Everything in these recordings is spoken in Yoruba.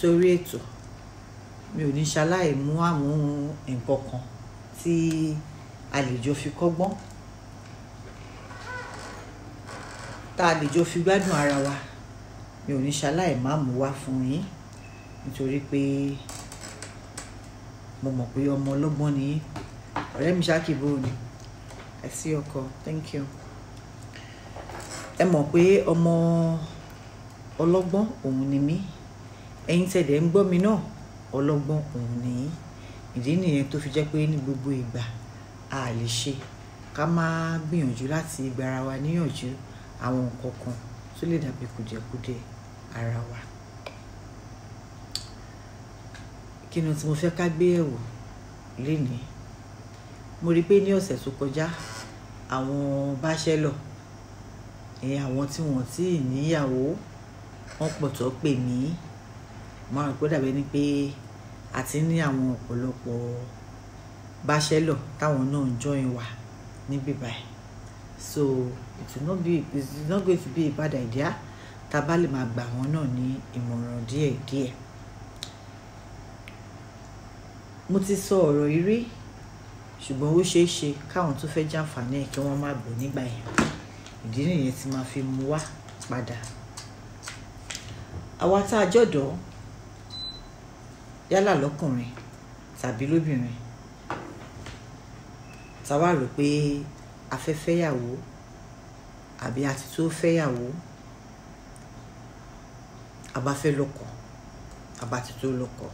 sórí ètò mi ò ní ṣaláì mú àmú nǹkan kan tí a lè jọ fi kọ́gbọ́n tá a lè jọ fi gbádùn ara wa mi ò ní ṣaláì má mú wá fún yín nítorí pé mo mọ̀ pé ọmọ ọlọ́gbọ́n ni yín ọ̀rẹ́ mi ṣáàkìbó ni ẹ sí ọkọ thank you ẹ mọ̀ pé ọmọ ọlọ́gbọ́n òun ni mí ẹ̀yin tẹ̀lé ń gbọ́ mi náà ọlọ́gbọ́n òun ni yín ìdí nìyẹn tó fi jẹ́ pé ní gbogbo ìgbà a lè ṣe ká má gbìyànjú láti gbára wa níyànjú àwọn nǹkan kan tó lè dàbí kùdìẹ̀kudiẹ ara wa. kí ni tí mo fẹ́ ká gbé ẹ̀wò lénìí mo rí i pé ní ọ̀sẹ̀ tó kọjá àwọn báṣẹ́lọ̀ ìyẹn àwọn tí wọ́n tí ì níyàwó wọ́n pọ̀ tó pè mí máa rò pé dàbẹ́ ni pé àti ní àwọn ọ̀pọ̀lọpọ̀ báṣẹ́lọ̀ táwọn náà ń join wa níbí báyìí so it will not be it is not going to be a bad idea tá a bá lè máa gbà wọ́n náà ní ìmọ̀ràn díẹ̀díẹ̀ mo ti sọ ọ̀rọ̀ yìí rí ṣùgbọ́n ó ṣeé ṣe káwọn tó fẹ́ jàǹfààní ẹ̀ kí wọ́n má gbọ́ nígbà yẹn ìdí nìyẹn tí máa fi mú wá padà àwa tá a jọ̀dọ̀ yálà lọ́kùnrin tàbí lóbìnrin tá a wá rò pé a fẹ́ fẹ́yàwó àbí a ti tó fẹ́yàwó a bá fẹ́ lọ́kọ a bá ti tó lọ́kọ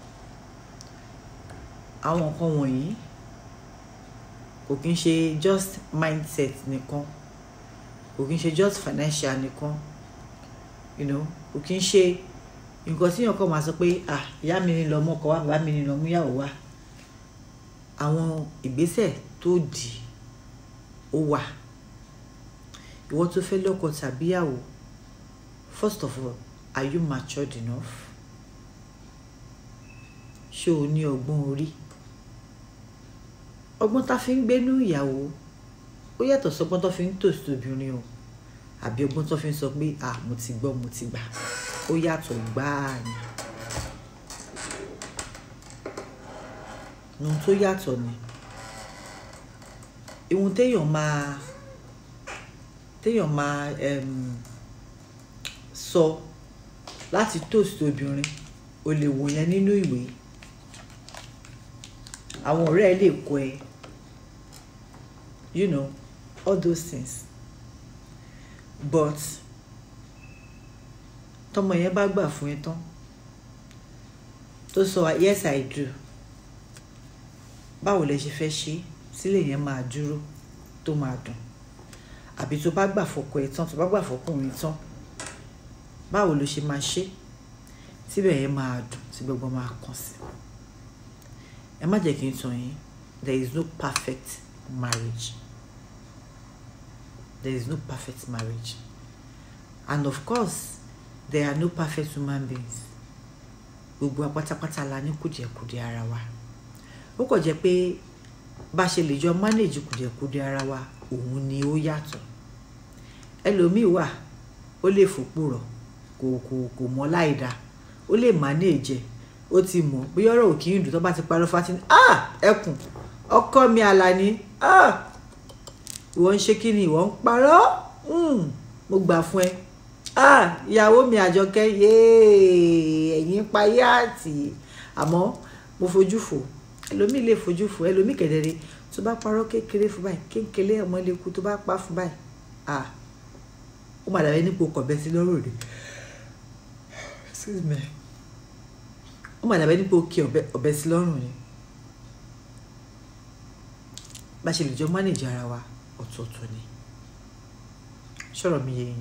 àwọn nǹkan wọ̀nyí kò kí ń ṣe just mindset nìkan kò kí ń ṣe just financial nìkan you know kò kí ń ṣe nǹkan tí èèyàn kàn máa sọ pé ah ìyá mi ni lọ mọ́kọ wá bàbá mi ni lọ mú yàwó wá àwọn ìgbésẹ̀ tó dì ó wà ìwọ tó fẹ́ lọ́kọ tàbí yàwó first of all are you matured enough ṣé o ní ọgbọ́n orí ọgbọ́n tá fi ń gbénú ìyàwó ó yàtọ̀ sọgbọ́n tó fi ń tòsí obìnrin o àbí ọgbọ́n tó fi ń sọ pé à mo ti gbọ́ mo ti gbà ó yàtọ̀ gbáà ni ohun tó yàtọ̀ ni ihun téèyàn máa téèyàn máa um, sọ láti tòsí obìnrin o lè wò yẹn nínú ìwé àwọn ọ̀rẹ́ ẹ lè kọ́ ẹ you know all those things but tọmọ yẹn bá gbà fún ẹ tán tó sọ yes i do báwo lẹ ṣe fẹ́ ṣe sílẹ̀ yẹn máa dúró tó máa dùn àbí tó bá gbà fọkọ ẹ tán tó bá gbà fọkùnrin tán báwo ló ṣe máa ṣe síbẹ̀ yẹn máa dùn tí gbogbo máa kàn sí ẹ má jẹ́ kí n tàn yín there is no perfect marriage there is no perfect marriage and of course there are no perfect human beings gbogbo wa pátápátá la ní kùdìẹ̀kudiẹ ara wa ó kàn jẹ́ pé bá a ṣe lè jọ manage kùdìẹ̀kudiẹ ara wa òun ni ó yàtọ̀ ẹlòmíì wà ó lè fòpò rọ̀ kò kò kò mọ̀ láì dáa ó lè manage ó ti mọ̀ bóyá ọ̀rọ̀ òkì ń dùn tó bá ti parọ́ fati ní ah ẹkùn ọkọ mi àlàní ah ìwọ ń ṣe kí ni ìwọ ń parọ́ mo gbà fún ẹ ah ìyàwó mi àjọkẹ́ yéé ẹ̀yìn payé àti àmọ́ mo fojú fò ẹlòmíì lè fojú fò ẹlòmíì kẹ̀dẹ̀rẹ̀ tó bá parọ́ kékeré fún báyìí kékeré ọmọ lè kú tó bá pa fún báyìí ah ó mà dàbí nípò kọ̀bẹ sí lọ́rùn rẹ̀ excuse me ó mà dàbí nípò kí ọ̀bẹ sí lọ́rùn ni bá ṣe lè jọ manage ara wa ọ̀tọ̀ọ̀tọ̀ ni ṣọ̀rọ̀ mi yé yín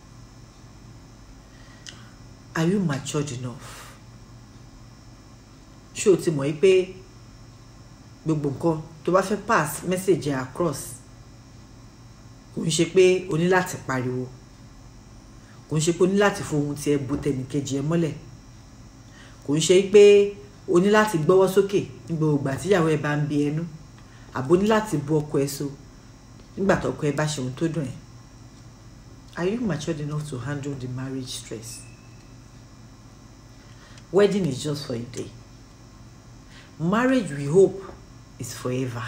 are you matured enough ṣé o ti mọ̀ yí pé gbogbo nǹkan tó bá fẹ́ pass message across kò ń ṣe pé o ní láti pariwo kò ń ṣe pé o ní láti fohùn tiẹ̀ bo tẹnìkejì ẹ mọ́lẹ̀ kò ń ṣe pé o ní láti gbọ́wọ́ sókè ní gbogbo ìgbà tíyàwó ẹ bá ń bi ẹnu àbò ní láti bu ọkọ ẹ so nígbà tó ọkọ ẹ bá ṣe ohun tó dùn ẹ are you matured enough to handle the marriage stress wedding is just for a day marriage we hope is forever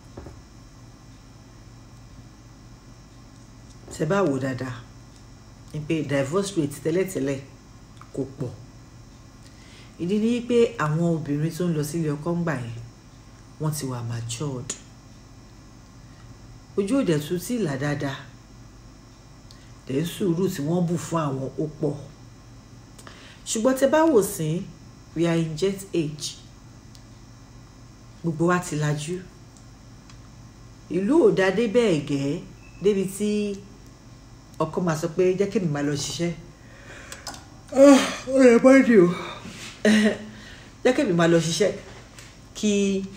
ṣe bá wò dáadáa ni pé divorce rate tẹ́lẹ̀tẹ́lẹ̀ kò pọ̀ ìdí ni pé àwọn obìnrin tó ń lọ sílé ọkọ ń gbà yẹn wọ́n ti wà matured ojú òde tún tí ìlà dáadáa dẹ̀ ń sùúrù tí wọ́n bù fún àwọn ó pọ̀ ṣùgbọ́n tẹ bá wò sí we are in jet age gbogbo wa ti lajú ìlú ò dá dé bẹ́ẹ̀ gẹ́ débi tí ọkọ máa sọ pé jẹ́ kí mi máa lọ ṣiṣẹ́ ó yẹ bọ́ọ̀dì o jẹ́ kí mi máa lọ ṣiṣẹ́ kí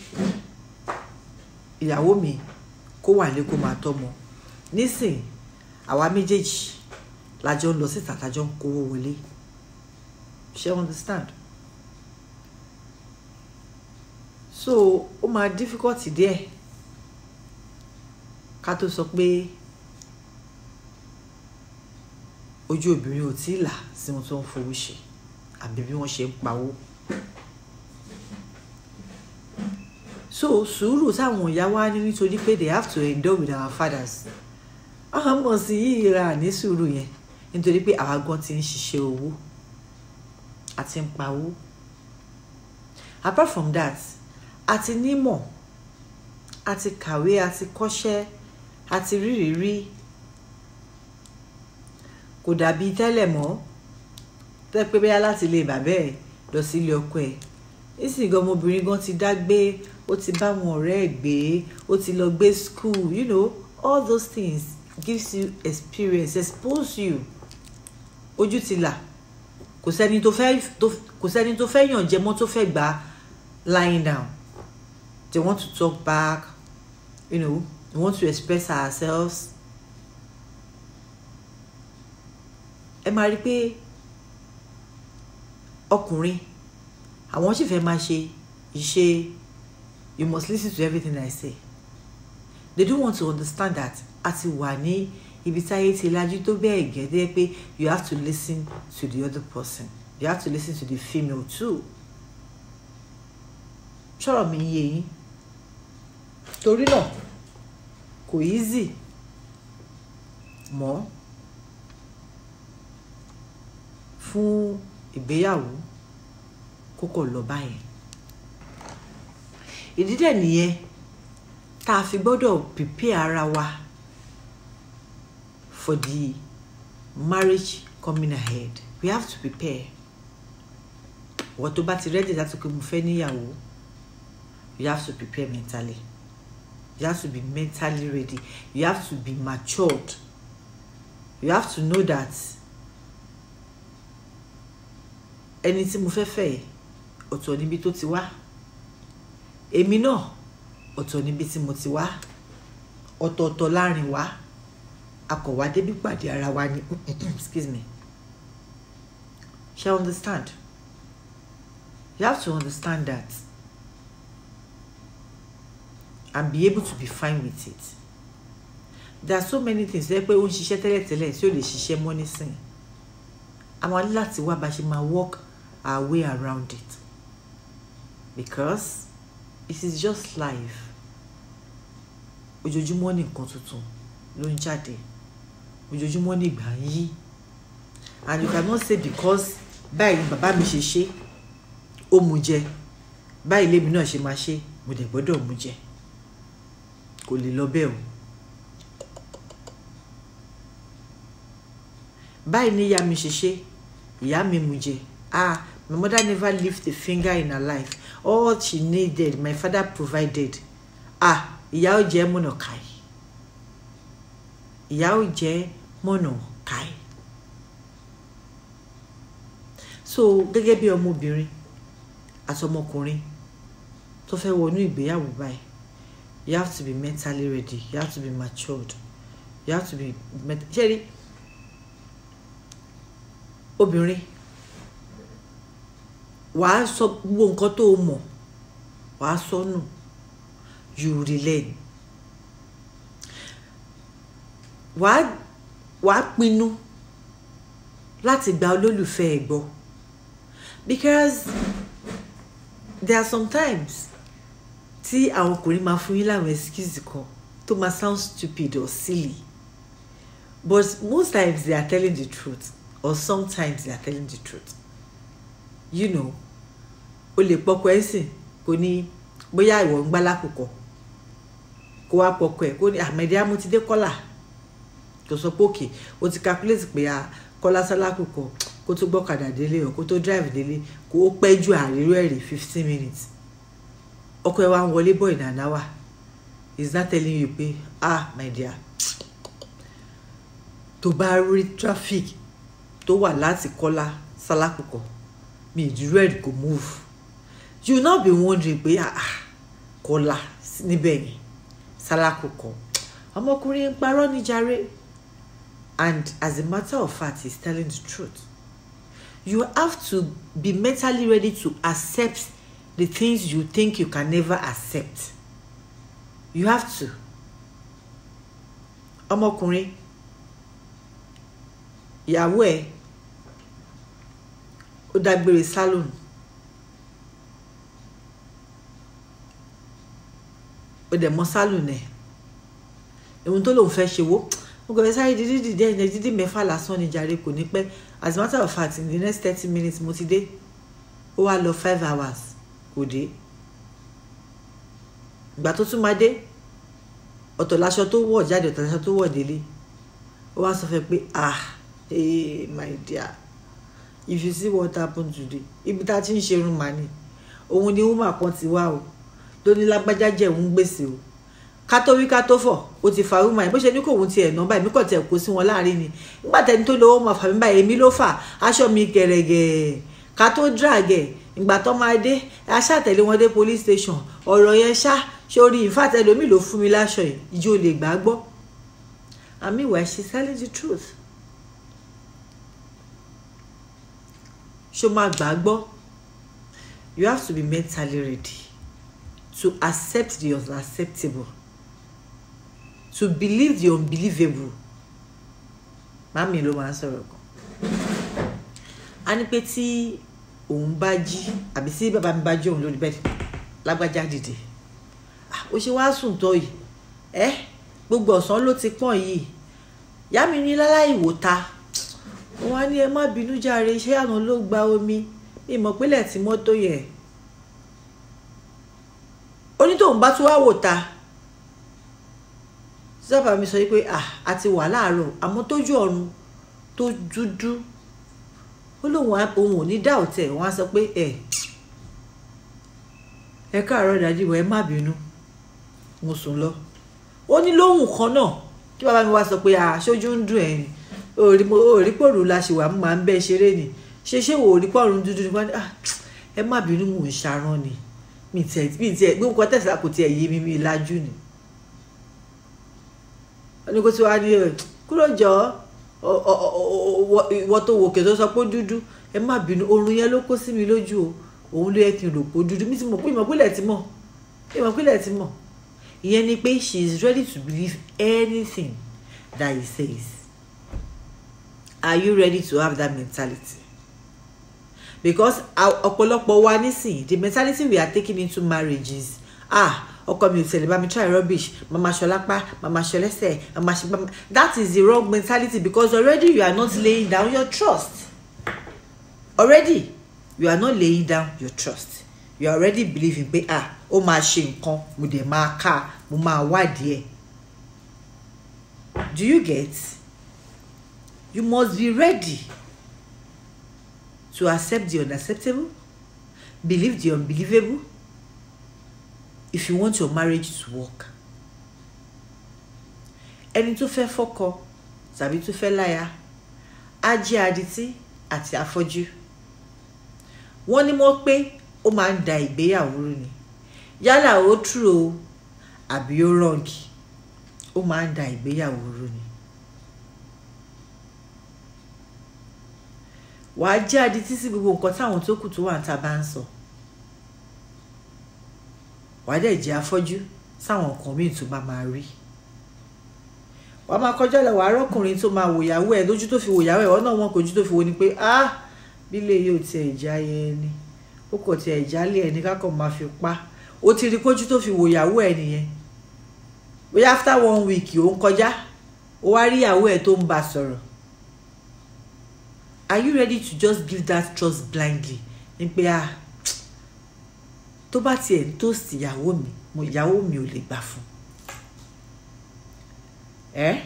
ìyàwó mi kó wà lé kó máa tọ́mọ nísìn àwa méjèèjì lájọ ń lọ síta tájọ ń kówó wọlé ṣe understand so ó máa difficult díẹ̀ ká tó sọ pé ojú obìnrin ò tí ì là sí ohun tó ń fowó ṣe àbí bí wọ́n ṣe ń pawó so sùúrù táwọn ìyá wa ní nítorí pé they have to endure with our fathers àwọn ọmọ sí yìí ra ní sùúrù yẹn nítorí pé àwa gan ti ń ṣiṣẹ́ owó àti ń pawó apart from that àti nímọ̀ àti kàwé àti kọ́ṣẹ́ àti rírírí kò dàbí tẹ́lẹ̀ mọ́ tẹ́ pé bẹ́yà láti ilé bàbá ẹ̀ lọ sí ilé ọkọ ẹ̀ nísìnyí gan ọmọbìnrin gan ti dá gbé ó ti bá wọn ọ̀rẹ́ ẹ̀ gbé ó ti lọ gbé school you know all those things gives you experience expose you ojú ti là kò sẹ́ni tó fẹ́ kò sẹ́ni tó fẹ́ yàn jẹ mọ́ tó fẹ́ gbà lying down they want to talk back you know we want to express ourselves ẹ máa rí i pé ọkùnrin àwọn sì fẹ́ máa ṣe ìṣe you must listen to everything I say they don't want to understand that a ti wà ní ibi táyé ti lajú tó bẹ́ẹ̀ gẹ́gẹ́ pé you have to listen to the other person you have to listen to the female too ṣọ́rọ̀ mi yé yín torí náà kò easy mọ́ fún ìgbéyàwó kókò lọ báyẹn ìdí dẹ̀ nìyẹn tá a fi gbọ́dọ̀ prepare ara wa for the marriage coming ahead we have to prepare wọ́n tó bá ti ready láti pé mo fẹ́ níyàwó you have to prepare mentally you have to be mentally ready you have to be matured you have to know that ẹni tí mo fẹ́ fẹ́ yìí ọ̀tọ̀ níbi tó ti wá èmi náà ọ̀tọ̀ níbi tí mo ti wá ọ̀tọ̀ọ̀tọ̀ láàrin wa akọ̀wá débi pàdé ara wa ni excuse me shall understand you have to understand that and be able to be fine with it there are so many things lẹ́pẹ́ ó ń ṣiṣẹ́ tẹ́lẹ̀tẹ́lẹ̀ tí ó lè ṣiṣẹ́ mọ́ nísìn àwọn ní láti wá bá ṣe máa work our way around it because it is just life ojoojúmọ́ ní nǹkan tuntun ló ń jáde ojoojúmọ́ ní ìgbà ń yí and you cannot say because báyìí ni bàbá mi ṣe ṣe ó mu jẹ báyìí lèmi náà ṣe máa ṣe mo dẹ̀ gbọ́dọ̀ mu jẹ kò lè lọ bẹ́ẹ̀ o báyìí ni ìyá mi ṣe ṣe ìyá mi mu jẹ ah my mother never lift a finger in her life all she needed my father provided ah ìyá ò jẹ́ mọ̀nà káì ìyá ò jẹ́ mọ̀nà káì so gẹ́gẹ́ bí ọmọbìnrin àti ọmọkùnrin tó fẹ́ wọnú ìgbéyàwó báyìí you have to be mentally ready you have to be matured you have to be ṣé rí obìnrin wàá sọ gbogbo nǹkan tó o mọ̀ wàá sọ nù you relearn wàá wàá pinnu láti gba olólùfẹ́ ẹ̀ gbọ́ because there are sometimes tí àwọn ọkùnrin máa fún yín láwọn excuse kan tó máa sound stupid or silly but most times they are telling the truth or sometimes they are telling the truth you know o lè pọkọ ẹ sìn kò ní bóyá ìwọ ń gbá lákòókò kó wá pọkọ ẹ kó ní àmẹdí amútidé kọlà kò sọ pé òkè o ti calculate pé a kọlá sálákòókò kó tó gbọ́kadà délé o kó tó drive délé kó o pẹ́ ju àríró ẹ̀rí fifteen minutes ọkọ ẹ wá ń wọlé bọ̀ in an hour is not telling you pé ah my dear tó bá rí traffic tó wà láti kọ́lá sálákòókò mi ìdúró ẹ̀ kò move you will not be wondering pé ah ah, kọ́lá níbẹ̀ yẹn sálákòókò ọmọkùnrin ń parọ́ ní jàre and as a matter of fact he is telling the truth you have to be mentally ready to accept the things you think you can never accept you have to ọmọkùnrin ìyàwó ẹ ó dágbére salon ó dẹ̀ mọ́ salon ẹ̀ ohun tó lòun fẹ́ ṣe wó mo kàn fẹ́ sáré dídí dídí ẹ̀yìn dídí mẹ́fà lásán ni jàre kò ní pẹ́ as a matter of fact in the next thirty minutes mo ti dé ó wá lọ five hours kò dé ìgbà tó tún máa dé ọ̀tọ̀ láṣọ tó wọ̀ jáde ọ̀tọ̀ láṣọ tó wọ̀ délé ó wá sọ fẹ́ pé ah hey my dear if you see what happen today ibi tá a ti ń ṣerun mà ní òun ni woman kan ti wá o ló ní lágbájá jẹ́ òun gbèsè o ká tó wí ká tó fọ̀ ó ti fa woman yìí bó ṣe ní kò òun tiẹ̀ nà báyìí mí kò tiẹ̀ kó sí wọn láàrin ni nígbà tẹni tó lówó máa fà mí báyìí èmi ló fà aṣọ mi gẹ̀rẹ̀gẹ̀ ká tó drag ẹ̀ ìgbà tó máa dé aṣáàtẹ̀lé wọn dé police station ọ̀rọ̀ yẹn ṣá sórí ìfàtẹ́ lómi ló fún mi láṣọ yìí ìjọ lè gbà gbọ́ and meanwhile she's telling the truth ṣó máa gbà á gbọ́ you have to be mentally ready to accept the unacceptable to believe the unbelievable màmí ló máa ń sọ̀rọ̀ kan a ní pé tí òun bá jí àbí tí bàbá mi bá jí òun lórí bẹ́ẹ̀ lágbájá dìde ó ṣe wá sùn tó yìí ẹ gbogbo ọ̀sán ló ti pọ̀n yìí ìyá mi ní láláì wò ta wọn á ní ẹ má bínú jàre iṣẹ́ àná ló gba omi ìmọ̀ pínlẹ̀ tí mọ́tò yẹ onítòun bá tún wá wò ta sábà mi sọ pé à a ti wà láàárọ̀ àmọ́ tójú ọ̀run tó dúdú ó lóun òun ò ní dá òtẹ̀ wọn á sọ pé ẹ ẹ káàárọ̀ dájú ìwọ ẹ má bínú mo sùn lọ ó ní lóhùn kan náà kí bàbá mi wá sọ pé àṣojú ń dùn ẹ ni òrí pòrò la ṣe wà mú màá ń bẹ ṣeré ni ṣe ṣé wò òrí pòrò dúdú ni wọn ẹ má bínú mò ń ṣarán ni mi tiẹ̀ mi tiẹ̀ gbé nǹkan tẹ̀sílá kò tiẹ̀ yé mi mi lajú ni wọ́n ní kó tí wàá ní kúrò jọ ìwọ tó wòkè tó sọ pé dúdú ẹ má bínú oorun yẹn ló kó sí mi lójú o òun ló yẹ kí n rò pé dúdú mi ti mọ̀ pé ìmọ̀ pínlẹ̀ ti mọ̀ ìmọ̀ pínlẹ̀ ti mọ̀ ìyẹn ni pé she is ready to believe anything that he says are you ready to have that mentality because ọ̀pọ̀lọpọ̀ wa nísìnyí the mentality we are taking into marriage is ah ọkọ mi ò tẹ̀lé bá mi try rubbish mama ṣọlápá mama ṣọlẹ́sẹ̀ mama ṣe mama that is the wrong mentality because already you are not laying down your trust already you are not laying down your trust you are already believing pé ah ó máa ṣe nǹkan mo dẹ̀ máa ká mo máa wádìí ẹ̀ do you get you must be ready to accept the unacceptable believe the unbelievable if you want your marriage to work ẹni tó fẹ́ fọ́kọ tàbí tó fẹ́ láya á jẹ́ adití àti afọ́jú wọ́n ní mọ́ pé ó máa ń da ìgbéyàwó rú ni yálà ó true o àbí ó wrong ó máa ń da ìgbéyàwó rú ni. wàá jẹ́ adití sí gbogbo nǹkan táwọn tó kù tó wà níta bá ń sọ wàá dẹ̀ jẹ́ afọ́jú sáwọn nǹkan míì tó bá máa rí wàá máa kọjá lọ wàá rọ́kùnrin tó máa wòyàwó ẹ̀ lójú tó fi wòyàwó ẹ̀ ọ̀nà wọn kò ojú tó fi wo ni pé ah bílé yóò tiẹ̀ jáyé ẹni ó kò tiẹ̀ jálé ẹni kákan máa fi pa ó ti rí kójú tó fi wò ìyàwó ẹ nìyẹn bóyá after one week ó ń kọjá ó wá rí ìyàwó ẹ tó ń bá sọ̀rọ̀ are you ready to just give that trust blindly ní pé ah tó bá tiẹ̀ ń toast ìyàwó mi mo ìyàwó mi ò lè gbà fún ẹ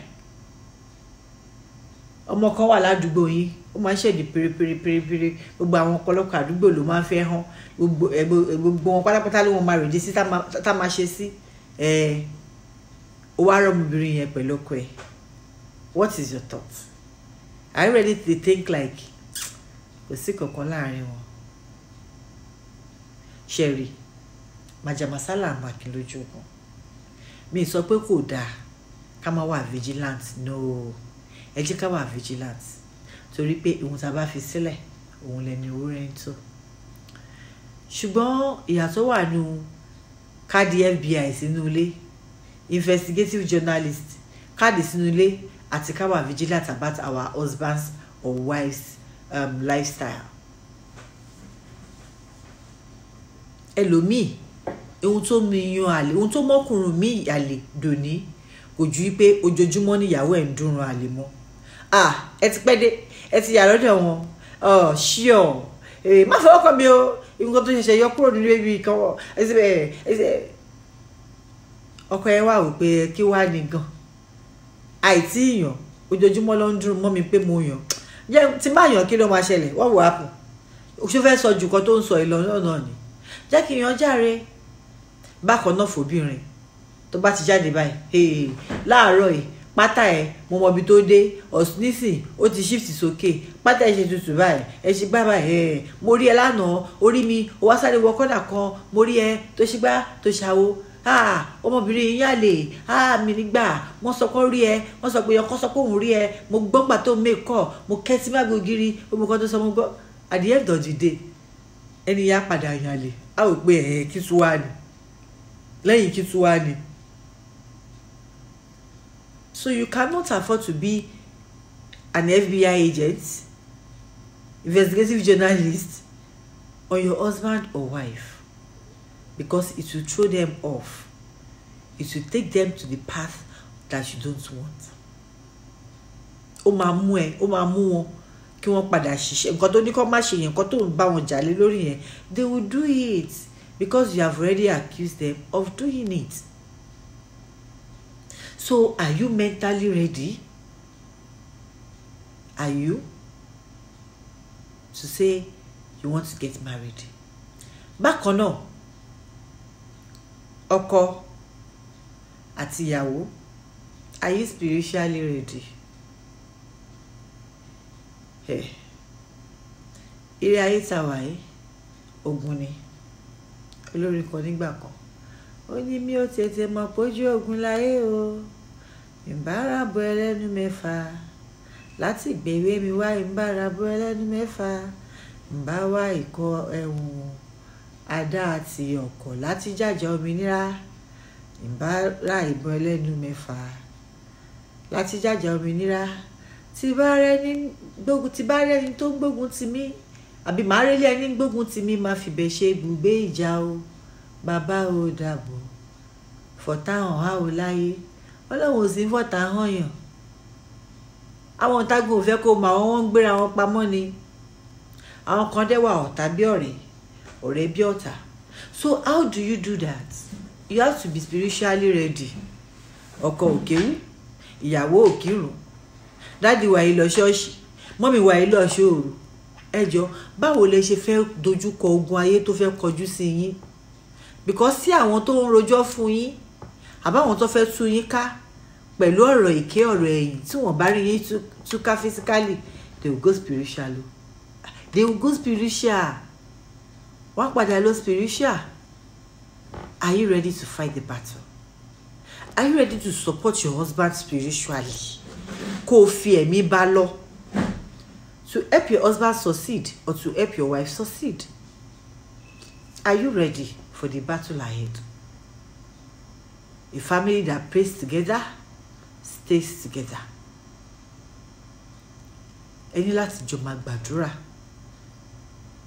ọmọ kan wà ládùúgbò yín ó máa ń ṣèdí pérépérépérépéré gbogbo àwọn ọ̀pọ̀lọpọ̀ àdúgbò ló máa ń fẹ́ hàn gbogbo ẹ gbogbo wọn pátápátá ló wọn máa rèdí sí tá máa ṣe sí ẹ ó wá rọmọbìnrin yẹn pẹ̀lú ọkọ ẹ what is your thought are you ready to think like kò sí kankan láàrin wọn ṣẹ̀rí màjàmásálà àmàkì lójú ogun mi sọ pé kò dáa ká má wà vigilant no ẹ jẹ́ ká wà vigilant torí pé ìhun tá a bá fi sílẹ̀ òun lẹni owó rẹ̀ ń tó ṣùgbọ́n ìyàtọ̀ wà nù káàdì FBI sínú ilé investigative journalist káàdì sínú ilé àti ká wà vigilant about our husbands or wives um, lifestyle ẹlòmíì ohun tó mi yan àlè ohun tó mọ́kùnrin mi àlè dòní kò ju pé ojoojúmọ́ níyàwó ẹ̀ ń dúnrun àlè mọ́ ah ẹ ti pẹ́ dé ẹ ti yà lọ́dọ̀ wọn ọ ṣíọ má fọwọ́ kàn mí o nǹkan tó ṣẹ̀ṣẹ̀ yọ kúrò nínú ebi kan wọ ẹsẹ̀ bẹ́ẹ̀ ẹsẹ̀ ọkọ ẹ wà wípé kí wàá ní gan àìtí yàn ojoojúmọ́ ló ń dúró mọ́ mi pé mo yàn jẹ́ tí bá yàn kí ló máa ṣẹlẹ̀ wọ́n wò á pọ̀ ṣó fẹ́ sọ jù kan tó ń sọ ìlọ náà ni jẹ́ kí yan járe bákan náà fòbìnrin tó bá ti jáde báyìí láàárọ̀ yìí pátá ẹ mo mọ ibi tó dé ọ̀sùn nísìn ó ti shift sókè pátá ẹ ṣe tutù báyìí ẹ ṣe gbá báyìí ẹ mo rí ẹ lánàá orí mi ó wá sáré wọ kọ́nà kan mo rí ẹ tó ṣe gbá tó ṣàwo ọmọbìnrin yín yàlè mi nígbà wọ́n sọ pé ó rí ẹ wọ́n sọ pé ọkọ sọ pé òun rí ẹ mo gbọ́ gbà tó mẹ́kọ̀ mo kẹ́ sí má gbògiri gbogbo kan tó sọ mo gbọ́ at the end of the day ẹni yá padà yàlè á ò pé ẹ̀ kí tún wá ni lẹ́yìn kí tún wá ni. So you cannot afford to be an FBI agent, investigative journalist, on your husband or wife because it will throw them off. It will take them to the path that you don't want. Ó máa mú ẹ, ó máa mú wọn kí wọ́n padà ṣiṣẹ́. Nǹkan tó ní kó má ṣe yẹn, nǹkan tó ń bá wọn jà lé lórí yẹn, they will do it because you have already accused them of doing it. So are you mentally ready? Are you to say you want to get married? Bákan náà, ọkọ àti ìyàwó, are you spiritually ready? Hey. Ilé ayé tá wà yìí, ogun ni. Olórin kan nígbà kan ó ní mi ò tètè mọ̀ pójú ogun láyé o ìbára bo ẹlẹ́nu mẹ́fà láti gbèwé mi wá ìbára bo ẹlẹ́nu mẹ́fà ìbá wá ìkọ ẹ̀wọ̀n àdá àti ọ̀kọ̀ láti jàjà òmìnira ìbára ìbọn ẹlẹ́nu mẹ́fà láti jàjà òmìnira tí bá rẹ́ni gbógun tí bá rẹ́ni tó ń gbógun ti mí àbí màá rẹ́lé ẹni gbógun ti mí máa fìbẹ̀ ṣe ibùgbé ìjà o bàbá o dàbọ̀ fọ̀tá hàn á o láyé ọlọ́run ò sí fọ̀tá hàn yàn àwọn tágùn ò fẹ́ kó mọ àwọn wọn ń gbéra wọn pamọ́ ni àwọn kan dẹ́wà ọ̀tá bí ọ̀rẹ́ ọ̀rẹ́ bí ọ̀tá so how do you do that you have to be spiritually ready ọkọ òkèwú ìyàwó òkìrùn dáàdi wà yìí lọ ṣọ́ọ̀ṣì mọ́mì wà yìí lọ ṣòro ẹjọ́ báwo lẹ ṣe fẹ́ dojúkọ ogun ayé tó fẹ́ kọjú sí yín because sí àwọn tó ń rojọ́ fún yín àbáwọn tó fẹ́ tú yín ká pẹ̀lú ọ̀rọ̀ èké ọ̀rọ̀ ẹ̀yìn tí wọ́n bá rí yín túká physically they will go spiritual o they will go spiritual wọ́n padà lọ spiritual are you ready to fight the battle are you ready to support your husband spiritually kó o fi ẹ̀mí bá lọ to help your husband succeed or to help your wife succeed are you ready for the battle ahead a family that prays together stays together ẹ ní láti jọ máa gbàdúrà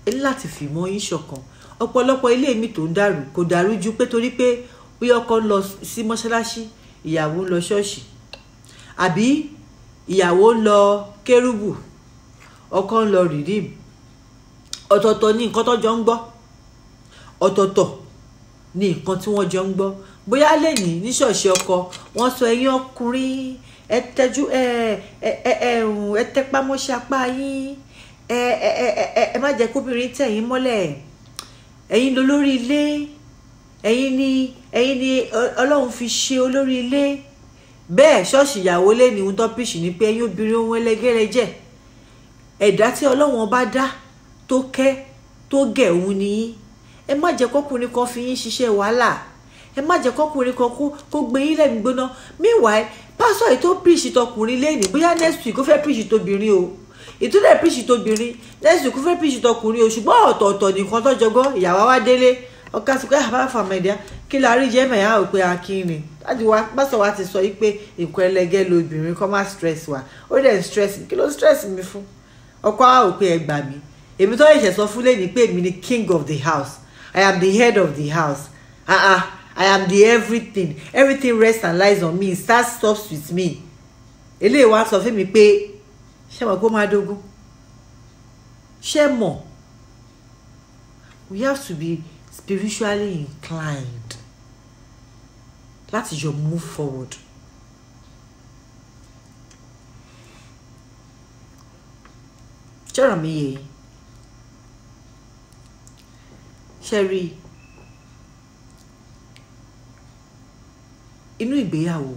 ẹ ní láti fìmọ̀ yín ṣọ̀kan ọ̀pọ̀lọpọ̀ ilé mi tó ń dàrú kò dàrú ju pé torí pé bí ọkọ ń lọ sí mọ́ṣáláṣí ìyàwó ń lọ ṣọ́ọ̀ṣì àbí ìyàwó ń lọ kérúbù ọkọ ń lọ rìdíìmù ọ̀tọ̀ọ̀tọ̀ ní nǹkan tó jọ ń gbọ́ ọ̀tọ̀ọ̀tọ̀ ní nǹkan tí wọ́n jọ ń gbọ́ bóyá lẹ́yìn ní ṣọ́ọ̀ṣì ọkọ wọ́n sọ ẹ̀yin ọkùnrin ẹ tẹjú ẹ ẹ ẹ ẹ ẹ tẹpá mọ́ṣẹ́ apá yín ẹ ẹ ẹ ẹ ẹ má jẹ́ kóbìnrin tẹ̀ yín mọ́lẹ̀ ẹ̀yin ló lórí ilé ẹ̀yin ni ẹ̀yin ni ọlọ́run fi ṣe olórí ilé bẹ́ẹ̀ ṣọ́ọ̀ṣì ìyàwó lé ní ohun tó pìṣì ni pé ẹ̀yin obìnrin ohun ẹlẹgẹ́rẹ́ jẹ́ ẹ̀dá tí ọlọ́run bá dá tó kẹ́ tó gẹ̀ òun nìyí ẹ má jẹ́ kọ́kùnrin kan fi yín ṣiṣẹ́ wàhálà ẹ má jẹ́ kọ́kùnrin kan kó gbé yín lẹ́nu gbóná meanwhile pásọ̀ ètò pìṣì tọkùnrin lẹ́yìn bóyá next week ó fẹ́ pìṣì tóbìnrin o ìtúlẹ̀ pìṣì tóbìnrin next week ó fẹ́ pìṣì tọkùnrin o ṣùgbọ́n ọ̀tọ̀ọ̀tọ̀ nìkan tọ́jọ́gbọ́ ìyàwó wa délé ọkọ àti pé àbá fàmẹ́díà kí la rí jẹ́ mẹ̀yà ò pé akínrin láti wá pásọ̀ wa ti sọ yìí pé nǹkan ẹlẹgẹ́ lobìnrin kọ́ má stress wa ó dẹ̀ stress mi kí ló stress mi fún ọkọ wa ò pé ẹ gbà mí èmi tó yẹ sọ fún lẹ́yìn pé èmi ni king of the house I am the head of the house ah ah I am the everything everything rests and lies on me start stops with me eléyìí wá sọ fún mi pé ṣé mo kó máa dógún ṣé mọ̀ we have to be spiritually inclined láti jọ move forward. ṣọ́rọ̀ mi yé ṣe rí inú ìgbéyàwó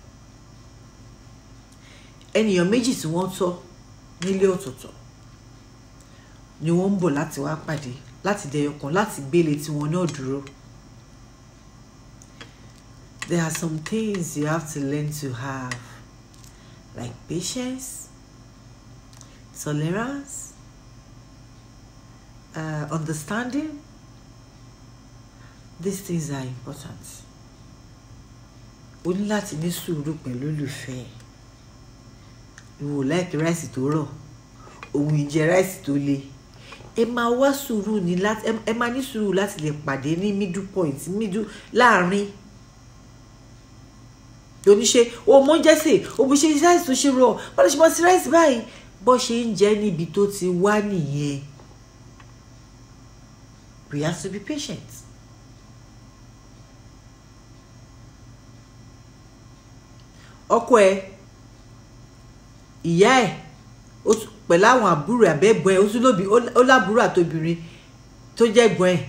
ènìyàn méjì tí wọ́n tọ́ nílé ọ̀tọ̀ọ̀tọ̀ ni wọ́n ń bọ̀ láti wá pàdé láti dẹyọkan láti gbélé tiwọn náà dúró. There are some things you have to learn to have like patience, tolerance, uh, understanding. These things are important. O ní láti ní sùúrù pẹ̀lú olùfẹ́. Ìwò láìkí ráìsì tó rọ̀, òun ìjẹ ráìsì tó le. Ẹ máa wá sùúrù ní láti ẹ máa ní sùúrù láti lè pàdé ní middle point middle láàrin. Oníṣe o mọ jẹ́sẹ̀ o bí ṣe ráìsì tó ṣe rọ̀ bọ́lá ṣe mọ sí ráìsì báyìí bó ṣe ń jẹ́ níbi tó ti wá nìyẹn. We have to be patient. ọkọ ẹ ìyá ẹ pẹ̀lú àwọn àbúrò àbẹ́gbọ́n ẹ ó tún lóbi ó lábúrò àtobìnrin tó jẹ́ gbọ́n ẹ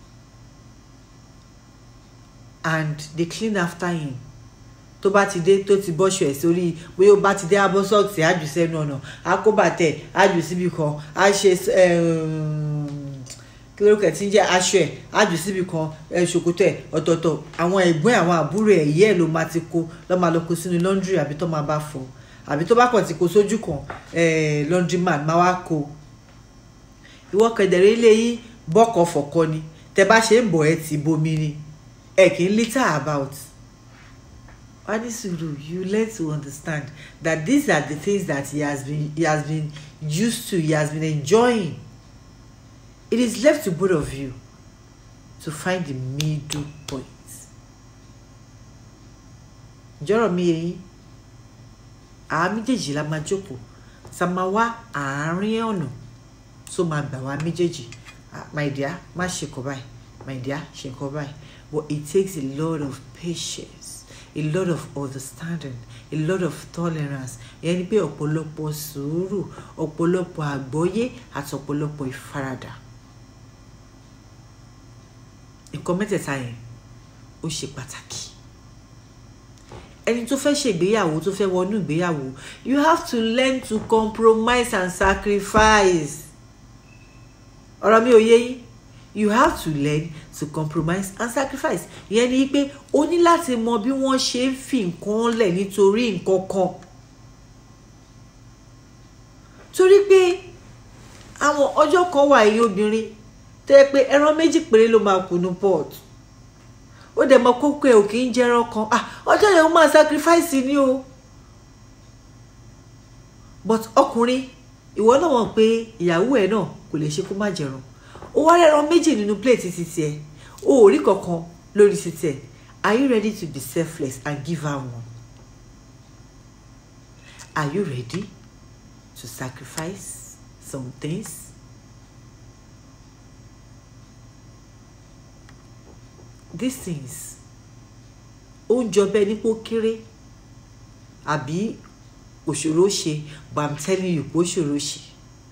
and they clean after him tó bá ti dé tó ti bọ́ṣọ ẹ̀ sórí bóyá ó bá ti dé abọ́ sọ́ọ̀tì ájù sẹ́nu ọ̀nà akóbàtẹ̀ ájù síbi kan á ṣe kí lórúkọ ẹ̀ tí ń jẹ́ aṣọ ẹ̀ ájù síbi kan ṣòkòtò ẹ̀ ọ̀tọ̀ọ̀tọ̀ àwọn ẹ̀gbọ́n àwọn àbúrò ẹ̀ yẹ́ ẹ̀ ló máa ti kó lọ́ máa lọ kó sínú laundry àbí tó máa bá fọ àbí tó bá kàn ti kó sójú kan laundry man máa wá kó ìwọ kẹdẹrẹ ilé yìí bọ́kọ̀ fọ̀kọ ni tẹ bá ṣe ń bọ̀ ẹ ti bomi ni ẹ kì í litter about Anisuru, you learn to understand that these are the things that he has been he has been used to, he has been enjoying. It is left to both of you to find the middle point. Jọ́rọ̀ mi yẹn àá méjèèjì la máa jókòó tá a máa wá àárín ọ̀nà tó máa gbà wá méjèèjì my dear má ṣe kọ báyìí my dear ṣe kọ báyìí but it takes a lot of patience a lot of understanding a lot of tolerance ìyẹn ni pé ọ̀pọ̀lọpọ̀ sùúrù ọ̀pọ̀lọpọ̀ àgbọ́yé àti ọ̀pọ̀lọpọ̀ ìfaradà nǹkan mẹ́tẹ̀ẹ̀ta yẹn ó ṣe pàtàkì ẹni tó fẹ́ ṣègbéyàwó tó fẹ́ wọnú ìgbéyàwó you have to learn to compromise and sacrifice ọ̀rọ̀ mi ò yé yín you have to learn to compromise and sacrifice ìyẹn ni pé o ní láti mọ bí wọ́n ṣe ń fi nǹkan lẹ̀ nítorí nǹkan kan torí pé àwọn ọjọ́ kan wà yìí obìnrin tó yẹ pé ẹran méjì péré ló máa kù ní pot ó dẹ̀ mọ kókó ẹ̀ ò kì í jẹran kan ah ọjọ́ yẹn ó máa sacrifice ni o but ọkùnrin ìwọ náà mọ̀ pé ìyàwó ẹ̀ náà kò lè ṣe kó má jẹran ó wá rẹran méjì nínú plate ti tiẹ̀ o ò rí kankan lórí ti tiẹ̀ are you ready to be selfless and give her one are you ready to sacrifice some things these things ó ń jọ bẹ́ẹ̀ nípò kéré àbí òṣòro ṣe but i'm telling you pé òṣòro ṣe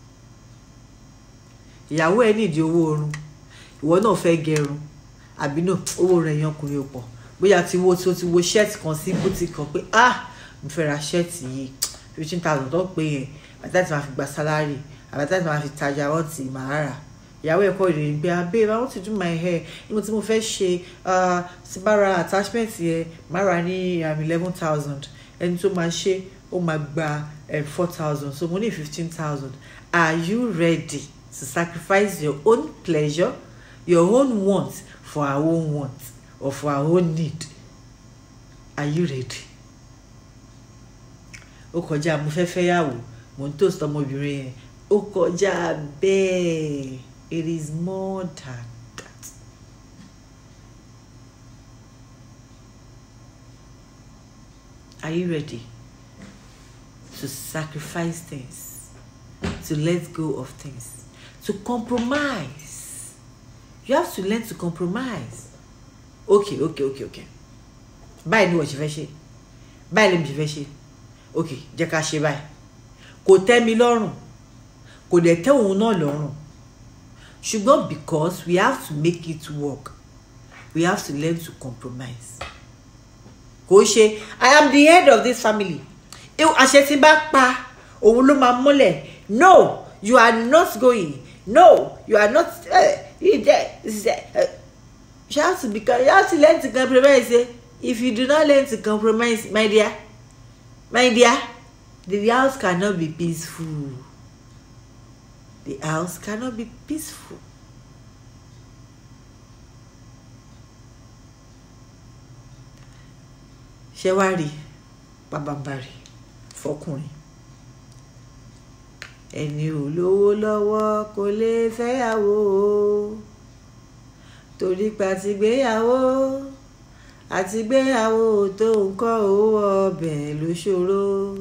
ìyàwó ẹ nídìí owó oorun ìwọ náà fẹ́ gẹrun àbí náà owó rẹ̀ yan ọkùnrin pọ̀ bóyá ti wo tí o ti wo ṣẹ́ẹ̀tì kan sí bùtì kan pé ah mo fẹ́ ra ṣẹ́ẹ̀tì yìí fifteen thousand tó pé yẹn àti láti máa fi gba sálárì àti láti máa fi tajà wọ́n ti máa rà ìyàwó ẹ̀kọ́ ìròyìn pé ah babe i want to do my hair nígbà tí mo fẹ́ ṣe tí bá ra attachment yẹn máa rà ní eleven thousand ẹni tó máa ṣe ó máa gba four thousand so mo ní fifteen thousand are you ready to sacrifice your own pleasure your own want for our own want or for our own need are you ready ó kọjá mo fẹ́ fẹ́ yàwó mo ń toast ọmọbìnrin yẹn ó kọjá bẹ́ẹ̀ it is more than that. Are you ready to sacrifice things, to let go of things, to compromise? You have to learn to compromise. Okay, okay, okay, okay. Báyìí ni wọ́n ṣe fẹ́ ṣe. Báyìí lèmi ṣe fẹ́ ṣe. Okay, jẹ́ ká ṣe báyìí. Kò tẹ́ mi lọ́rùn. Kò dẹ̀ tẹ́ òun náà lọ́rùn. Ṣùgbọ́n because we have to make it work, we have to learn to compromise. Kò ṣe I am the head of this family. Àṣẹ tí bá pa òun ló máa múlẹ̀. No, you are not going. No, you are not. Uh, you there. Uh, you have to become. You have to learn to compromise. Eh? If you do not learn to compromise, my dear, my dear, the house cannot be peaceful. The house cannot be peaceful. ṣé wàá rí pàbàbàrì fọkùnrin ẹni ò lówó lọ́wọ́ kò lè fẹ́yàwó torí pé àtìgbéyàwó àtìgbéyàwó tó nǹkan owó ọbẹ̀ ló ṣòro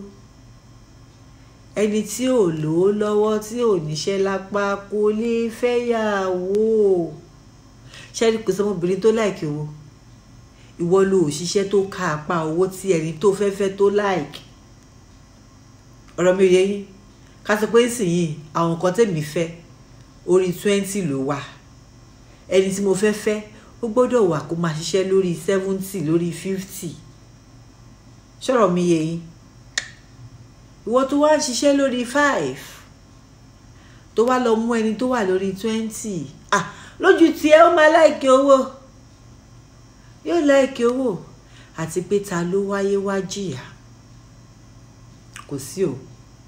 ẹni tí ò lówó lọ́wọ́ tí ò níṣẹ́ lápá kò lè fẹ́yàwó ṣẹ́ni kò sọmọbìnrin tó láìkí owó ìwọ ló òṣìṣẹ́ tó ká apá owó tí ẹni tó fẹ́ fẹ́ tó láìkí ọ̀rọ̀ mi ò yẹ yín ká sọ pé nísìnyìí àwọn nǹkan tèmi fẹ́ orí twenty ló wà ẹni tí mo fẹ́ fẹ́ ó gbọ́dọ̀ wà kó máa ṣiṣẹ́ lórí seventy lórí fifty ṣọ̀rọ̀ mi yẹ yín ìwọ tó wá ń ṣiṣẹ́ lórí five tó wá lọ mú ẹni tó wà lórí twenty ah lójú tiẹ̀ ó máa láìkí owó yóò láìkí owó àti pé ta ló wáyé wá jìyà kò sí o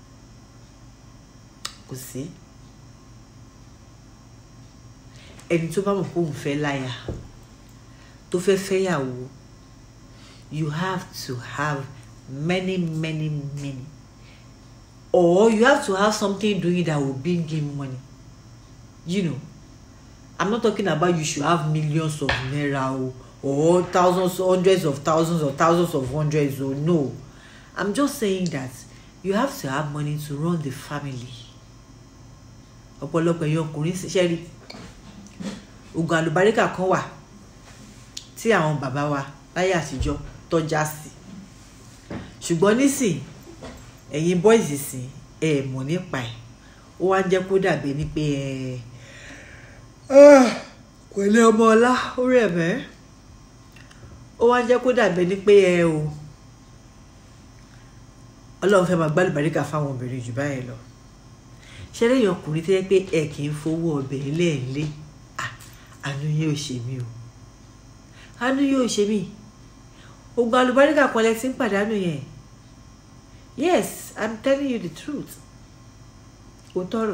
kò sí ẹni tó bá mọ̀ pé òun fẹ́ láya tó fẹ́ fẹ́yàwó you have to have many many many or you have to have something doing that will bring him money you know i'm not talking about you should have millions of naira o or thousands hundreds of thousands or thousands of hundreds o no i'm just saying that you have to have money to run the family ọ̀pọ̀lọpọ̀ ẹ̀yin ọkùnrin ṣiṣẹ́ rí oògùn àlùbáríkà kan wà tí àwọn bàbá wa láyé àtijọ́ tọ́já sí ṣùgbọ́n nísìn ẹ̀yin boys sìn ẹ̀ mọ̀ nípa ẹ̀ ó wá ń jẹ́ kó dàbí ní pé ẹ̀ pẹ̀lẹ́ ọmọ ọlá ó rẹ̀ mẹ́ ó wá ń jẹ́ kó dàbí ní pé ẹ o ọlọ́run fẹ́ máa gbálùbáríkà fáwọn obìnrin jù báyìí lọ ṣe lẹ́yìn ọkùnrin tó yẹ pé ẹ kì í fowó ọbẹ̀ lẹ́ẹ̀lé àánú yóò ṣe mí o àánú yóò ṣe mí ogun alùbáríkà kan lẹ ti ń pàdánù yẹn yes i'm telling you the truth ó tọrọ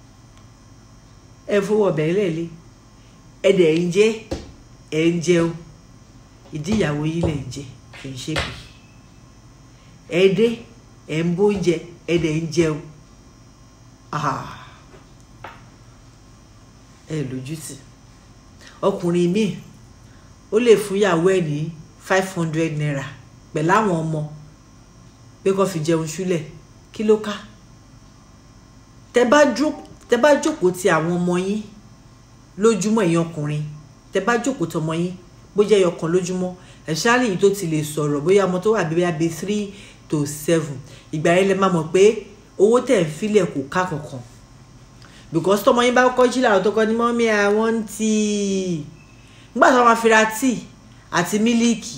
ẹ fowó ọbẹ̀ lẹ́ẹ̀lé ẹ dẹ̀ ń jẹ ẹ ń jẹun ìdí ìyàwó yín lẹ̀ ń jẹ kì í ṣe bí ẹ dé ẹ ń bóúnjẹ ẹ dẹ̀ ń jẹun ẹ lójútì ọkùnrin míì ó lè fún ìyàwó ẹ̀ ní five hundred naira pẹ̀lú àwọn ọmọ pé kó fi jẹun ṣúlẹ̀ kí ló ká tẹ bá jókòó ti àwọn ọmọ yín lójúmọ́ èèyàn ọkùnrin tẹ bá jókòó tọmọ yín bó jẹ́ ẹyọkan lójúmọ́ ẹ̀ṣáàlì yìí tó ti lè sọ̀rọ̀ bóyá ọmọ tó wà bíbí abẹ́ three to seven ìgbà yẹn lẹ máa mọ̀ pé owó tẹ̀ ń filẹ̀ kò ká kankan because tọmọ yín bá kọ́ jí làwọn tó kọ́ ní mọ́mí àwọn tíì nígbà tí wọ́n máa fi ra tíì àti mílíìkì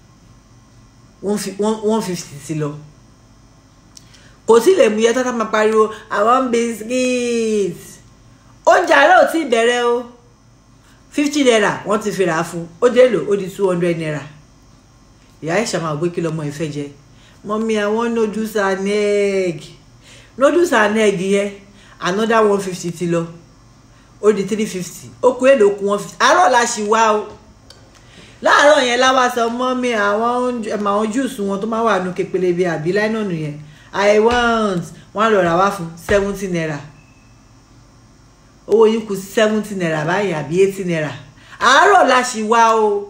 one fifty ti lọ kò sí lè mú iye tó tá máa pariwo àwọn biscuit oúnjẹ àárọ̀ ò tí ì bẹ̀rẹ̀ o fifty naira wọ́n ti fi rà á fún ó dé lò ó di two hundred naira ìyá ìṣà máa gbé kí lọ́mọ ìfẹ́ jẹ mọ́mí àwọn noodles and egg noodles and egg yẹn another one fifty ti lọ ó di three fifty ó kú èlò kú one fifty àárọ̀ la ṣì wá o láàárọ̀ yẹn láwa sọ mọ́mí àwọn àwọn júùsù wọn tó máa wà nù kepele bíi àbí láìnàánú yẹn i want wọn lọ rà wá fún seventy naira owó yín kù seventy naira báyìí àbí eighty naira àárọ̀ la ṣì wá o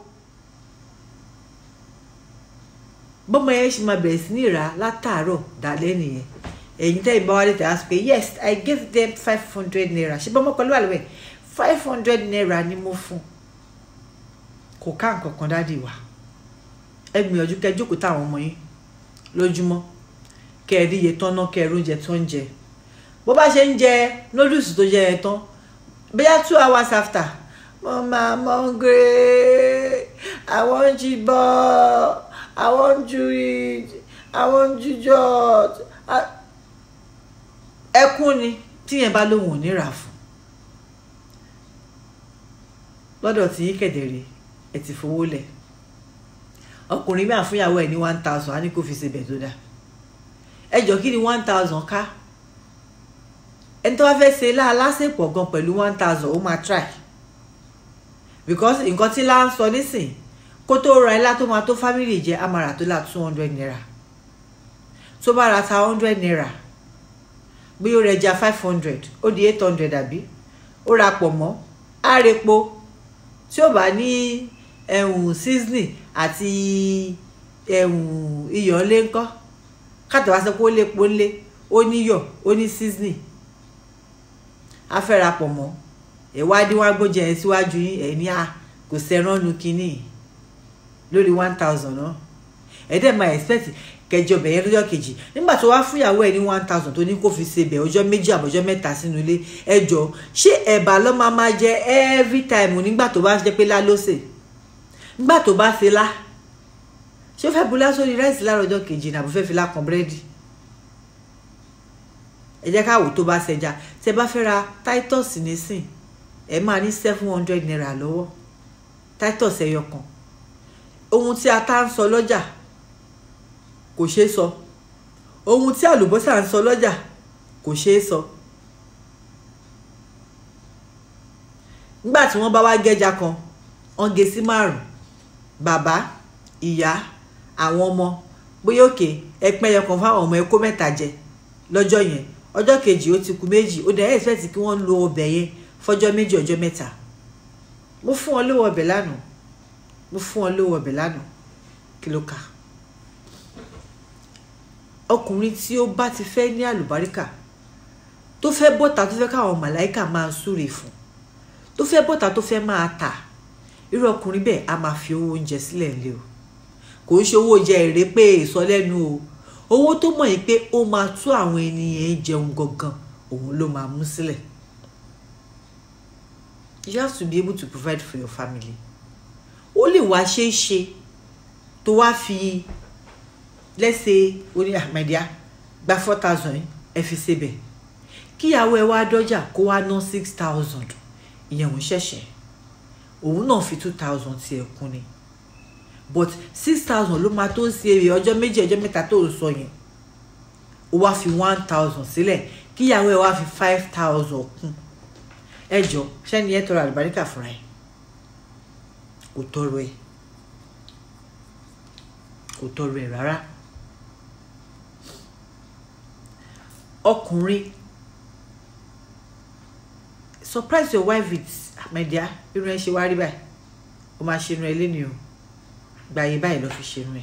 bọ́mọ yẹn ṣì máa bẹ̀rẹ̀ sí ní ìrà látàárọ̀ dálẹ́ nìyẹn ẹ̀yin tẹ́ ìbá wálé tẹ̀ á sọ pé yes i gave them five hundred naira ṣé bọ́mọ pẹ̀lú àlùwẹ̀ five hundred naira ni mo fún kò ká nǹkan kan dádì wá ẹ gbìyànjú kẹ́ jókòó táwọn ọmọ yín lójúmọ́ kẹ́ ẹ rí iye tán náà kẹ́ ẹ róúnjẹ tó ń jẹ bó bá ṣe ń jẹ noodles tó jẹ ẹ tán bóyá two hours after mama i'm hungry i want you ball i want you eat i want you jot ẹkún ni tíyẹn bá lóun ò ní rà fún lọ́dọ̀ tí yín kẹ̀dẹ̀rẹ̀ ẹ ti fowó lẹ̀ ọkùnrin máa fún ìyàwó ẹ̀ ní one thousand á ní kó fi ṣe bẹ̀ tó dáa ẹ jọ kí ni one thousand ká ẹni tó bá fẹ́ ṣe lásìpọ̀ gan pẹ̀lú one thousand ó máa try because nǹkan tí láń sọ nísìn kó tó ra ilá tó máa tó family jẹ á máa rà tó là two hundred naira tó bá ra ta hundred naira bí ó rẹja five hundred ó di eight hundred àbí ó ra pọ̀ mọ́ á repo tí ó bá ní ẹ̀hún seasoning àti ẹ̀hún iyọ̀ ńlé ńkọ́ kátà wá sọ pé ó lépo ńlé ó níyọ̀ ó ní seasoning á fẹ́ ra pọ̀ mọ́ ìwádìí wá gbóúnjẹ yẹn síwájú yín ẹ̀ ní à kò sẹ́rán nu kínní lórí one thousand náà ẹ̀ dẹ̀ máa expect kẹjọ bẹ̀yẹn lọ́jọ́ kejì nígbà tó wá fún ìyàwó ẹ̀ ní one thousand tó ní kó fi ṣe bẹ̀ ọjọ́ méjì àbọ̀jọ́ mẹ́ta sínú ilé ẹjọ́ ṣé ẹ̀bà ló máa máa jẹ every time nígbà tó bá jẹ́ pé lá ló sè nígbà tó bá ṣe lá ṣé ó fẹ́ bu lásán ní ráìsì láàárọ̀ ọjọ́ kejì ní àbò fẹ́ fi lákan búrẹ́dì ẹ jẹ́ káwò tó bá ṣẹja tẹ bá fẹ́ ra titus nísìn ẹ máa ní seven hundred naira lọ́wọ́ titus ẹyọ kan ohun tí ata ń sọ lọ́jà kò ṣeé sọ ohun tí àlùbọ́sà ń sọ lọ́jà kò ṣeé sọ nígbà tí wọ́n bá wá gẹ́ja kan wọ́n gé sí márùn bàbá ìyá àwọn ọmọ bóyá òkè ẹpẹ́ yẹn kan fáwọn ọmọ ẹ kó mẹ́ta jẹ lọ́jọ́ yẹn ọjọ́ kejì ó ti kù méjì ó dẹ̀ expect kí wọ́n lo ọbẹ̀ yẹn fọjọ́ méjì ọjọ́ mẹ́ta mo fún wọn lówó ọbẹ̀ lánàá mo fún wọn lówó ọbẹ̀ lánàá kí ló kà ọkùnrin tí ó bá ti fẹ́ ní àlùbáríkà tó fẹ́ bọ́ta tó fẹ́ káwọn màláìkà máa súre fún tó fẹ́ bọ́ta tó fẹ́ máa tà irú ọkùnrin bẹ́ẹ̀ a máa fi owó oúnjẹ sílẹ̀ ńlẹ̀ o kò ń ṣe owó oúnjẹ èrè pé ìsọlẹ́nu o owó tó mọ̀ yìí pé ó máa tú àwọn ènìyàn jẹun gangan òun ló máa mú sílẹ̀ you have to be able to provide for your family ó lè wá ṣeé ṣe tó wá fi let's say oní àmàdíà gba four thousand ẹ fi ṣebẹ̀ kíyàwó ẹ wá dọ́jà kó wá ná six thousand ìyẹn òun ṣẹ̀ṣẹ̀ òun náà fi two thousand tiẹ̀ kún ni but six thousand ló máa tó ń ṣe èrè ọjọ́ méjì ọjọ́ mẹ́ta tó ń sọ yẹn ó wá fi one thousand sílẹ̀ kíyàwó ẹ wá fi five thousand kún ẹ jọ sẹ́ni ẹ tọrọ àlùbáríkà fúnra ẹ kò tọrọ ẹ kò tọrọ ẹ rárá ọkùnrin surprise your wife with "Ah, my dear irun ẹ ṣe wá rí báyìí o máa ṣe irun ẹ lé ní o gbàyè báyìí lọ fi ṣe irun ẹ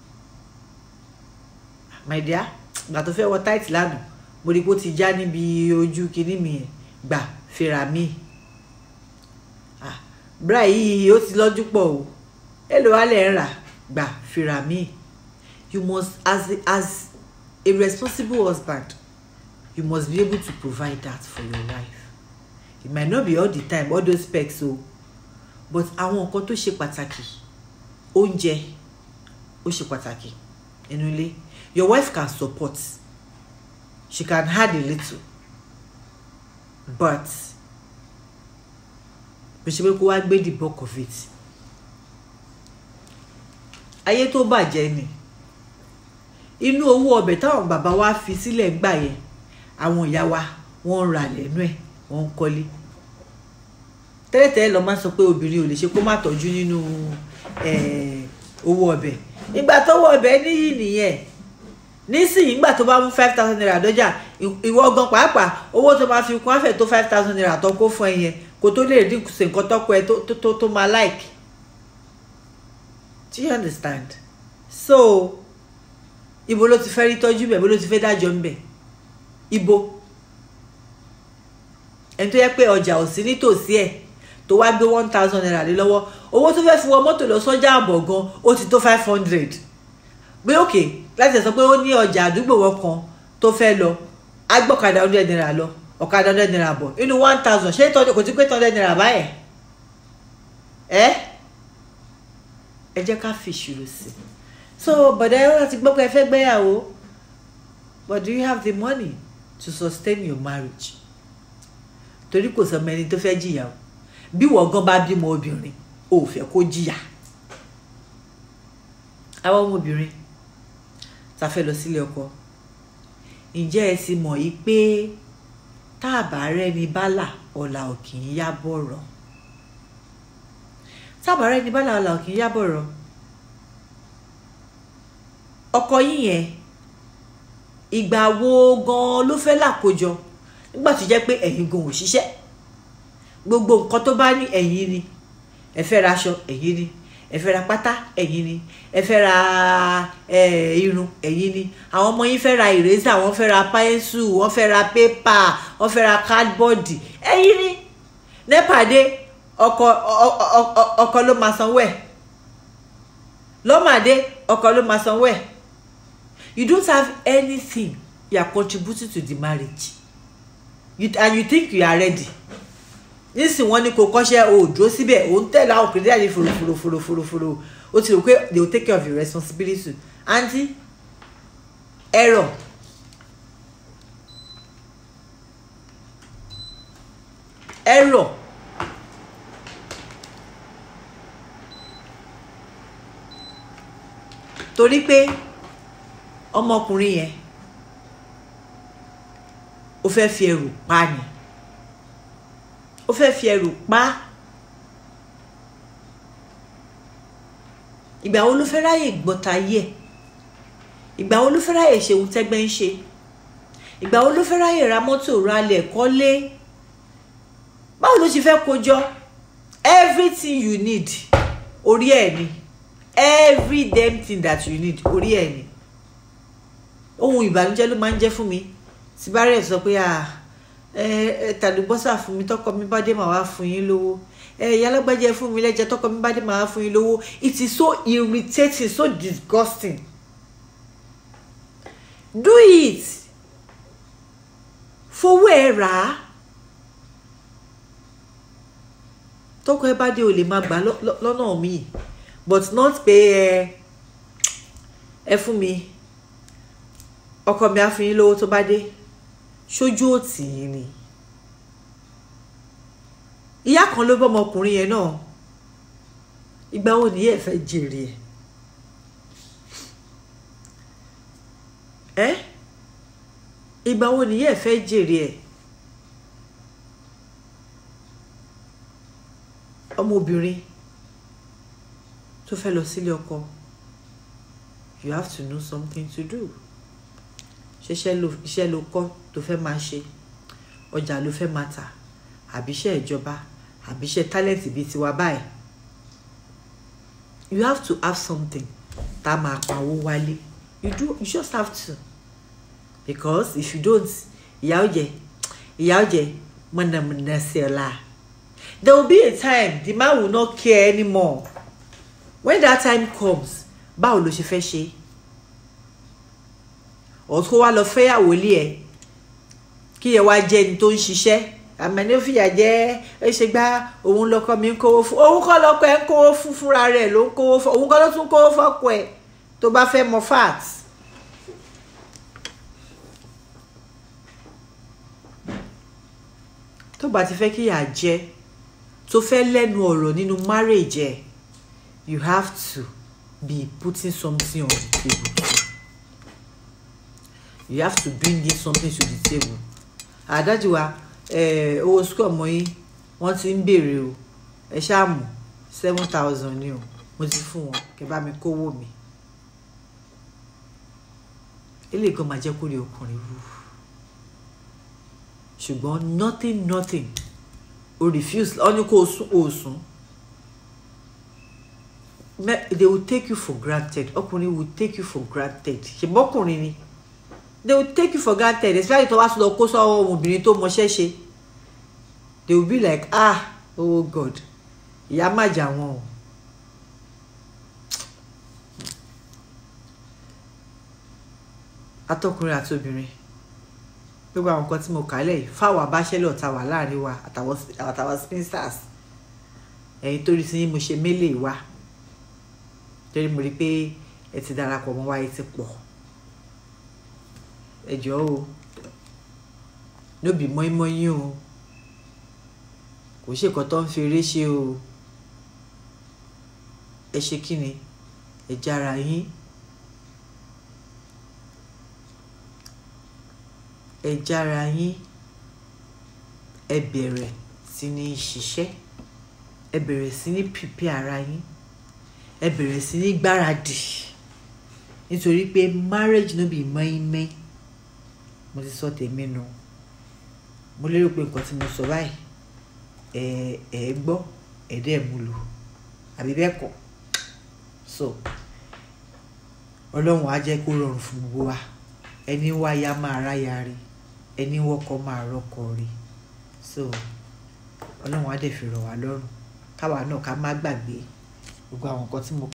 my dear gbà tó fẹ́ wọ tight lánàá mo rí i pé ó ti já níbi ojú kinní mi yẹn gbà fèrà mi ah bra yìí ó ti lọ́jú pọ̀ o èlò alẹ́ ń rà gbà fèrà mi you must as as a responsible husband you must be able to provide that for your wife it might not be all the time all those specs o but àwọn nǹkan tó ṣe pàtàkì oúnjẹ ó ṣe pàtàkì nínú ilé your wife can support she can add a little but bó ṣe pé kó wá gbé the bulk of it ayé tó bàjẹ́ ni inú owó ọbẹ̀ táwọn bàbá wa fi sílẹ̀ gbà yẹn àwọn ìyá wa wọ́n ń ra lẹ́nu ẹ̀ wọ́n ń kọ́lé tẹ́lẹ̀tẹ́lẹ̀ lọ́ máa ń sọ pé obìnrin ò lè ṣe kó má tọ́jú nínú eh, owó ọbẹ̀ ìgbà tówó ọbẹ̀ níyì nìyẹn nísìnyí ìgbà tó bá mú five thousand naira dọ́jà ì- ìwọ gan pàápàá owó tó máa fi kún àfẹ́ tó five thousand naira tó kó fún ẹ yẹn kó tó lè dínkù sí nǹkan tọ́kọ ẹ tó- tó tó tó máa like do you understand so ibo ló ti fẹ́ rí tọ́jú bẹ̀ ibo ló ti fẹ́ dájọ́ ń bẹ̀ ibo ẹni tó yẹ pé ọjà ò sí nítòsí ẹ̀ tó wá gbé one thousand naira lé lọ́wọ́ owó tó fẹ́ fi wọ mọ́tò lọ sọ́jà àbọ̀ gan ó ti tó five hundred gbé òkè láti sọ pé ó ní ọjà àdúgbò wọn kan tó fẹ́ lọ agbọ́kadà hundred naira lọ ọ̀kadà hundred naira bọ̀ inú one thousand ṣé tọ́jú kò tí pé hundred naira báyẹn ẹ́ ẹ jẹ́ ká fi ìṣirò sí so bọ̀dá ẹ láti gbọ́ pé ẹ fẹ́ gbéyàwó but do you have the money to sustain your marriage torí kò sọ mẹni tó fẹ́ jìyà o bí wọ́n gan bá bímọ obìnrin o ò fẹ́ kó jìyà àwọn ọmọbìnrin ta fẹ́ lọ sílé ọkọ ǹjẹ́ ẹ ti mọ̀ yí pé tá a bá rẹ́ni bálà ọ̀la ò kì í yá bọ̀rọ̀ tá a bá rẹ́ni bálà ọ̀la ò kì í yá bọ̀rọ̀ ọkọ yín yẹn ìgbà wo gan ló fẹ́ làkójọ nígbà tó jẹ́ pé ẹ̀yin gan ò ṣiṣẹ́ gbogbo nǹkan tó bá ní ẹ̀yin ni ẹ fẹ́ ra aṣọ ẹ̀yin ni ẹ fẹ́ ra pátá ẹ̀yin ni ẹ fẹ́ ra eh, irun ẹ̀yin ni àwọn ọmọ yín fẹ́ ra ìrẹsà wọ́n fẹ́ ra pẹ́ńsù wọ́n fẹ́ ra pépà wọ́n fẹ́ ra káàdbọ́ọ̀dì ẹ̀yin ni nepa dé ọkọ ọ- ọ- ọ- ọkọ ló máa sanwó ẹ̀ lọ́màdé ọkọ ló máa sanwó ẹ̀ you don't have anything you are contributing to the marriage you, and you think you are ready nísìnyí wọ́n ní kó kọ́ṣẹ́ o ò dúró síbẹ̀ o ń tẹ̀lé àwọn òkèèrè àyè fòròfòròfòròfòrò o ti rò pé they will take care of your responsibility aunty error error torí pé ọmọkùnrin yẹn ó fẹ́ fi ẹrù pa ni ó fẹ́ fi ẹrù pa á. ìgbà wo ló fẹ́ ráyè gbọ́ta yẹ ìgbà wo ló fẹ́ ráyè ṣe ohun tẹ́gbẹ́ ń ṣe ìgbà wo ló fẹ́ ráyè ra mọ́tò ralẹ̀ kọ́lé báwo ló ṣe fẹ́ kójọ everything you need orí ẹ̀ ni every damn thing that you need orí ẹ̀ ni ohun ìbànújẹ́ ló máa ń jẹ́ fún mi tí bá rẹ̀ sọ pé ah ẹ ẹ tàlùbọ́sà fún mi tọkọ mi bá dé màá wá fún yín lówó ẹ ìyá alágbájá fún mi lẹ́jẹ̀ tọkọ mi bá dé màá wá fún yín lówó it is so irritating so disgusting do it fowó ẹ rà á tọkọ ẹ bá dé o lè máa gbà lọ- lọ- lọ́nà míì but not pé ẹ ẹ fún mi ọkọ mi á fún yín lówó tó bá dé ṣojú òtì yín ni ìyá kan ló bọ́ ọmọkùnrin yẹn náà ìgbà wo nìyẹn ẹ fẹ́ jèrè ẹ ẹ ìgbà wo nìyẹn ẹ fẹ́ jèrè ẹ ọmọbìnrin tó fẹ́ lọ sílé ọkọ you have to know something to do ṣiṣẹ́ ló iṣẹ́ ló kọ́ tó fẹ́ máa ṣe ọjà ló fẹ́ máa tà àbí iṣẹ́ ìjọba àbí iṣẹ́ talent bíi tiwa báyìí you have to have something tá a máa pawó wálé you do you just have to because if you don't ìyà ó jẹ ìyà ó jẹ mọ̀nàmọ̀nà sí ọ̀la there will be a time the man will not care anymore when that time comes báwo ló ṣe fẹ́ ṣe ọ̀tún wá lọ fẹ́yàwó lé ẹ̀ kí ẹ wá jẹ́ ẹni tó ń ṣiṣẹ́ àmọ́ ní ó fìyà jẹ́ ẹ ṣe gbá òun lọkọ mi ń kówó fún òun kọ́ lọkọ ẹ̀ ń kówó fún fúnra rẹ̀ ló ń kówó fún òun kọ́ ló tún kówó fọ́kọ ẹ̀ tó bá fẹ́ mọ fat. tó bá ti fẹ́ kíyà jẹ́ tó fẹ́ lẹ́nu ọ̀rọ̀ nínú marriage ẹ̀ you have to be putting something on the table you have to bring in something to the table àdájú wa owó school ọmọ yín wọ́n ti ń béèrè o ẹ ṣáàmù seven thousand ni o mo ti fún wọn kẹ́ bá mi kówó mi eléyìí kan máa jẹ́ kó lè ọkùnrin wú ṣùgbọ́n nothing nothing o refuse ọ ní kó o sún o sún they will take you for granted ọkùnrin will take you for granted ṣùgbọ́n ọkùnrin ni they will take you for granted especially tó wá sọ lọ kó sọ ọmọbìnrin tó mọṣẹ́ ṣe they will be like ah oh god ìyá má jà wọn o atọkùnrin àti obìnrin gbogbo àwọn nǹkan tí mo kà á lẹ̀ yìí fáwọn abáṣẹ́lẹ̀ ọ̀tá wà láàrin wa àtàwọn spinsters ẹ̀yin torí sí mo ṣe mélèé wa torí mo rí i pé ẹ ti darapọ̀ mọ́ wa ẹ ti pọ̀ ẹ jọ̀ọ́ o lóbi mọ́ínmọ́ín o kò ṣe nǹkan tó ń fi eré ṣe o ẹ ṣe kí ni ẹ jára yín ẹ jára yín ẹ bẹ̀rẹ̀ sí ní ṣiṣẹ́ ẹ bẹ̀rẹ̀ sí ní pípé ara yín ẹ bẹ̀rẹ̀ sí ní gbáradì nítorí pé marriage no be mọ́ínmọ́ín mo ti sọ tèmi nù mo lérò pé nǹkan tí mo sọ báyìí ẹ ẹ gbọ́ ẹ dẹ́ mú lò àbí bẹ́ẹ̀ kọ́ so ọlọ́run á jẹ́ kó rọrùn fún gbogbo wa ẹni wáyà máa ráyà rí ẹni wọ́kọ̀ máa rọ́kọ̀ rí so ọlọ́run á dẹ̀ fi rọ̀ wá lọ́rùn káwa náà ká má gbàgbé gbogbo àwọn nǹkan tí mo